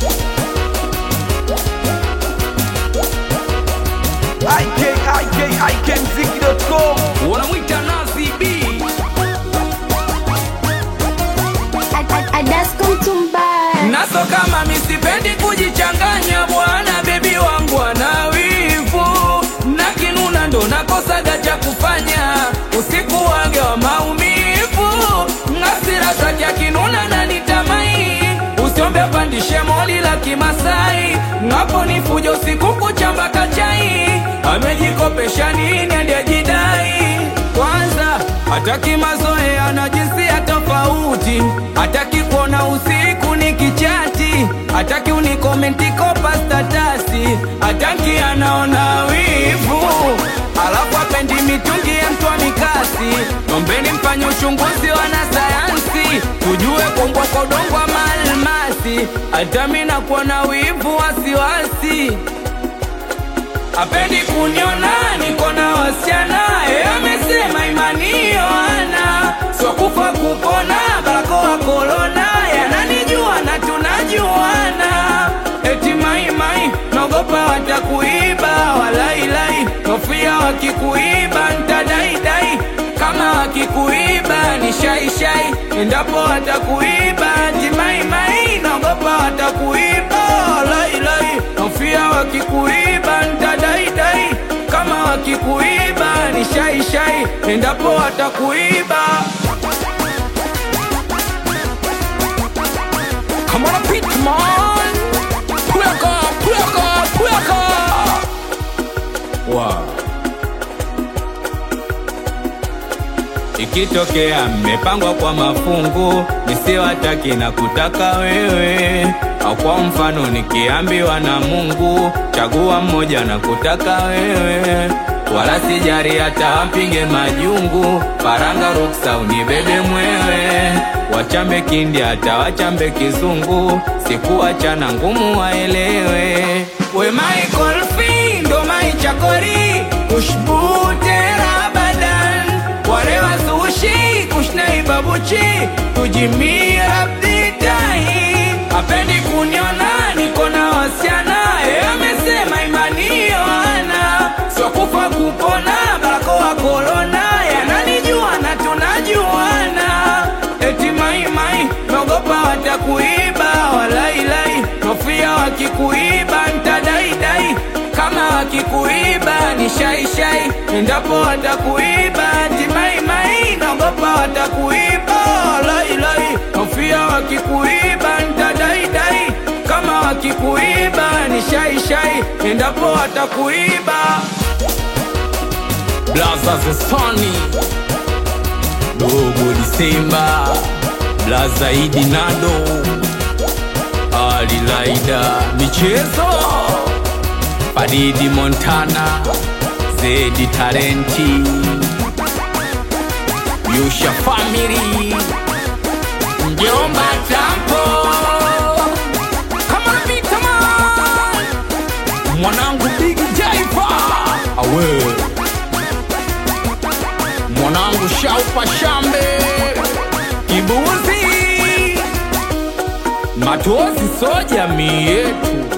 ikikikmziki.com wanamwita Nazi B Adasko mtumbaya naso kama misipendi kujichanganya bwana bebi wangu ana wivu na kinuna ndo nakosaga cha kufanya usiku wage wa maumivu ngasira zake akinuna na nitamai usiombe pandishe moli la kimasai ngapo ni fujo usiku kuchamba kachai amejikopesha nini ndiajidai kwanza hataki mazoea na jinsia tofauti hataki kuona usiku ni kichati hataki unikomenti kopa statasi hataki anaona wivu alafu apendi mitungi ya mtwa mikasi nombeni mfanye uchunguzi wanasayansi tujue kumbwa kwa udongo wa maalmasi hata mi nakuwa na wivu wasiwasi apendi kuniona niko na wasichana e, amesema imani yoana sio kufa kupona barakoa korona yananijua na tunajuana eti maimai naogopa watakuiba walailai nofia wakikuiba ntadaidai kama wakikuiba ni shaishai endapo watakuiba eti maimai naogopa watakuiba walailai nofia wakikuiba ntadaidai kama wakikuiba ni shaishai endapo watakuiba Come on, Pitman! Pweka, pweka, pweka! Wow. Ikitokea mmepangwa kwa mafungu, nisiwataki na kutaka wewe, au kwa mfano nikiambiwa na Mungu, chagua mmoja na kutaka wewe, wala sijari hata wampige majungu, faranga ruksa unibebe mwewe, wachambe kindi hata wachambe kizungu, sikuachana ngumu waelewe, we Michael Findo maichakori ushbute rabadan ware wasushi kushnai babuchi tujimia abditai apendi kuniona niko na wasiana e amesema imani yoana sio kufa kupona barakoa korona yananijua na tunajuana eti maimai naogopa watakuiba walailai nofia wakikuiba ntadaidai kama wakikuiba ni shaishai endapo watakuiba timaimai naogopa watakuiba lailai nofia wakikuiba ntadaidai kama wakikuiba ni shaishai endapo watakuiba blaza zesoni dogo disemba blaza idi nado alilaida michezo Faridi Montana, Zedi Tarenti, Yusha Family, Mjomba Tampo, Kama Vita Man, mwanangu Big Jaifa, awe mwanangu Shaupa Shambe, Kibuzi, Matozi so jamii yetu